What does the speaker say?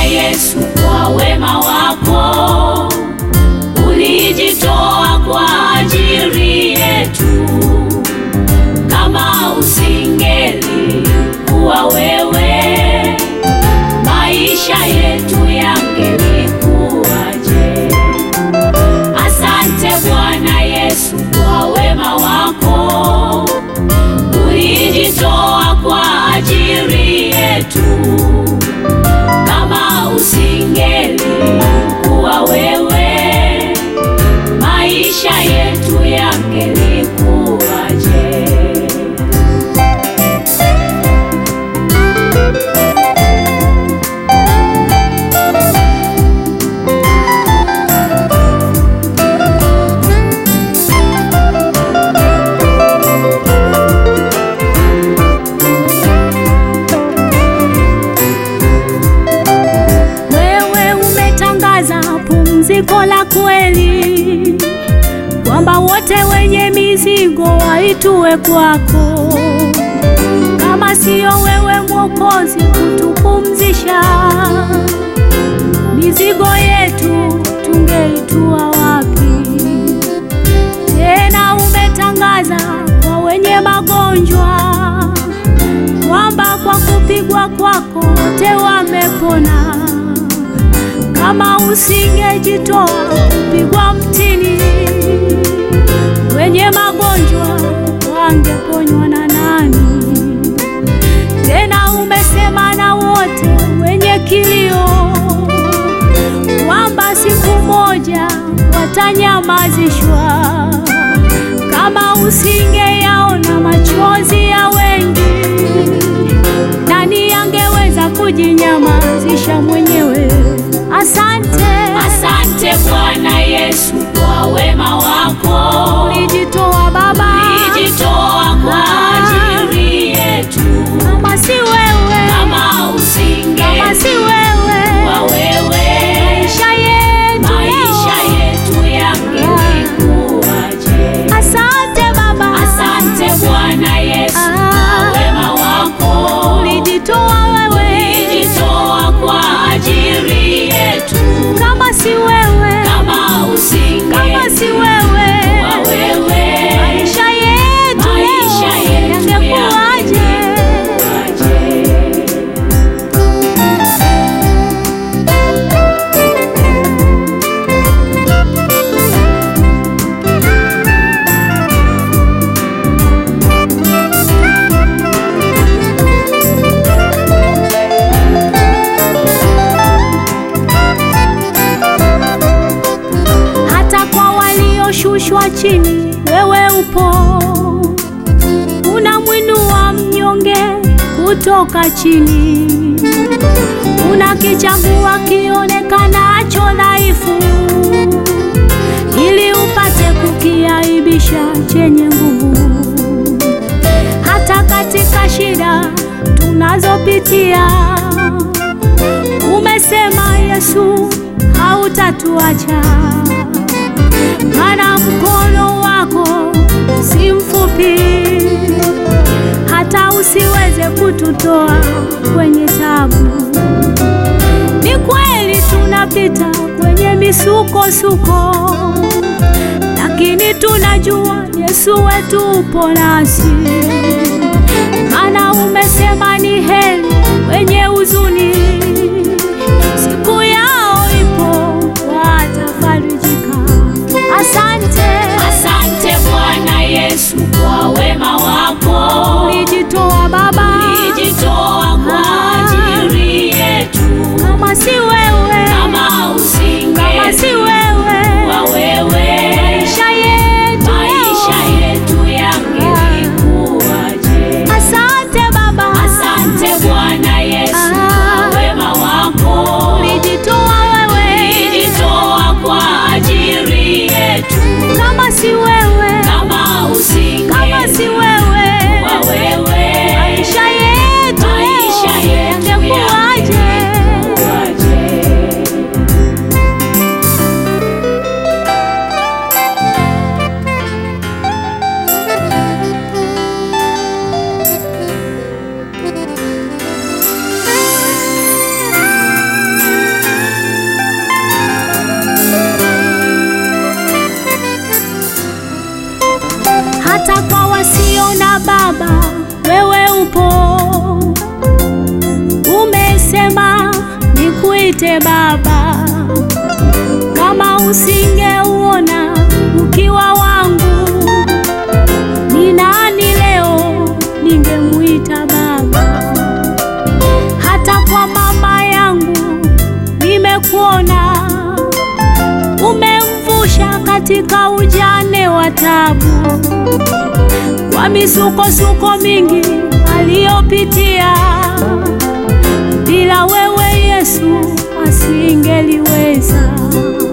Yesu, kwa wema wako ulijitoa kwa ajili yetu. Kama usingeli kuwa wewe, maisha yetu yangelikuwaje? Asante Bwana Yesu kwa wema wako ulijitoa kwa ajili yetu. Kama usingeli kuwa wewe, maisha yetu yangelikuwaje? Wewe umetangaza pumziko la kweli, kwamba wote wenye mizigo waitue kwako. Kama siyo wewe Mwokozi kutupumzisha, mizigo yetu tungeitua wapi? Tena umetangaza kwa wenye magonjwa kwamba kwa kupigwa kwako wote wamepona. Kama usingejitoa kupigwa mtini, wenye magonjwa wangeponywa na nani? Tena umesema na wote wenye kilio kwamba siku moja watanyamazishwa. Kama usingeyaona machozi ya wengi, nani angeweza kujinyamazisha mwenyewe? Asante, Asante Bwana Yesu kwa wema wako ulijitoa Baba, ulijitoa kwa ajili yetu. kama si wewe, Kama kama si usingeli wewe, kwa wewe, maisha yetu maisha yetu yangelikuwaje? Asante Baba, Asante Bwana Yesu Ah. kwa wema wako ulijitoa wewe, ulijitoa kwa ajili yetu. kama si wewe, Kama kama si usingeli wewe, kwa wewe, maisha yetu maisha leo yetu yangekuwaje? yangelikuwaje? hata kwa walioshushwa chini, wewe upo, unamwinua mnyonge kutoka chini, unakichagua kionekanacho dhaifu, ili upate kukiaibisha chenye nguvu. Hata katika shida tunazopitia Umesema Yesu hautatuacha, maana mkono wako si mfupi, hata usiweze kututoa kwenye tabu. Ni kweli tunapita kwenye misukosuko, lakini tunajua Yesu wetu upo nasi, maana umesema ni heri wenye huzuni, siku yao ipo watafarijika. Asante, Asante Bwana Yesu kwa wema wako ulijitoa Baba, ulijitoa kwa ajili yetu. kama si wewe, Kama kama si usingeli wewe, kwa wewe, maisha yetu maisha yetu yangelikuwaje? Asante Baba, Asante Bwana Yesu Ah. kwa wema wako ulijitoa wewe, ulijitoa kwa ajili yetu. kama si wewe, Kama usingeli kama si wewe Baba, wewe upo. Umesema nikuite Baba, kama usingeuona ukiwa wangu, ni nani leo ningemuita Baba? Hata kwa mama yangu nimekuona, umemvusha katika ujane wa tabu, kwa misukosuko mingi aliyopitia. Bila wewe Yesu asingeliweza.